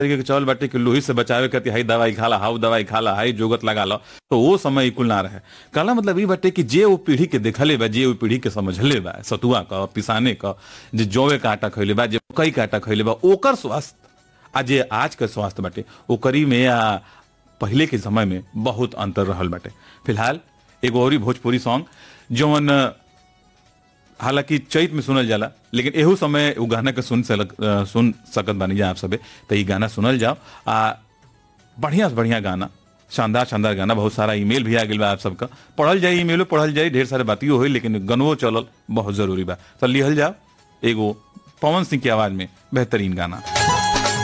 तरीके के चल बाटे कि लोही से बचावे खातिर हाई दवाई खाला हाउ दवाई खाला हाई जोगत लगा लो तो वो समय कुल ना रहे कहला मतलब ई बाटे कि जे वो पीढ़ी के देखले बा जे वो पीढ़ी के समझले बा सतुआ क पिसाने क जे जौवे का आटा खैले बा जे कई का आटा खैले बा ओकर स्वास्थ्य आ जे आज के स्वास्थ्य बाटे ओकरी में आ पहले के समय में बहुत अंतर रहल बाटे फिलहाल एगो औरी भोजपुरी सॉन्ग जौन हालांकि चैत में सुनल जाला लेकिन एहू समय उ गाना के सुन सक सुन सकत बानी जा आप सबे तो ई गाना सुनल जाओ आ बढ़िया से बढ़िया गाना शानदार शानदार गाना बहुत सारा ईमेल भी आ गइल बा आप सबका पढ़ल जाई ईमेलो पढ़ल जाई ढेर सारे बातियो होई लेकिन गनवो चलल बहुत जरूरी बा तो लिहल जाओ एगो पवन सिंह की आवाज में बेहतरीन गाना